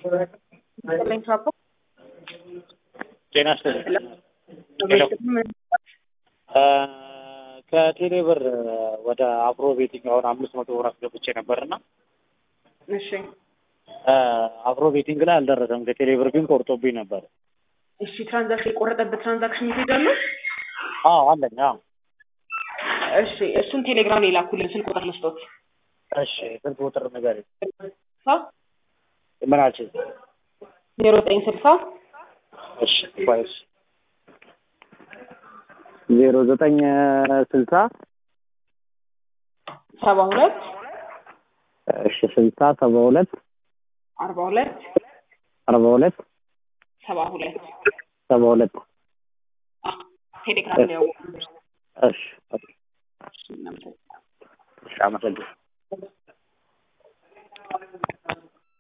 ጤና ይስጥልኝ። ከቴሌ ብር ወደ አፍሮ ቤቲንግ አሁን አምስት መቶ ብር አስገብቼ ነበርና እሺ አፍሮ ቤቲንግ ላይ አልደረሰም። ከቴሌ ብር ግን ቆርጦብኝ ነበር። እሺ ትራንዛክሽን የቆረጠበት ትራንዛክሽን ሜሴጅ አለ? አዎ አለኝ። አዎ እሺ እሱን ቴሌግራም ላይ ላኩልን። ስልክ ቁጥር ልስጦት። እሺ ስልክ ቁጥር ንገሪኝ። ሳ ምን አልሽኝ? ዜሮ ዘጠኝ ስልሳ እሺ ቆይ እሺ ዜሮ ዘጠኝ ስልሳ ሰባ ሁለት እሺ ስልሳ ሰባ ሁለት አርባ ሁለት አርባ ሁለት ሰባ ሁለት ሰባ ሁለት ቴሌግራም ላይ ያወቁ እሺ እሺ አመሰግናለሁ።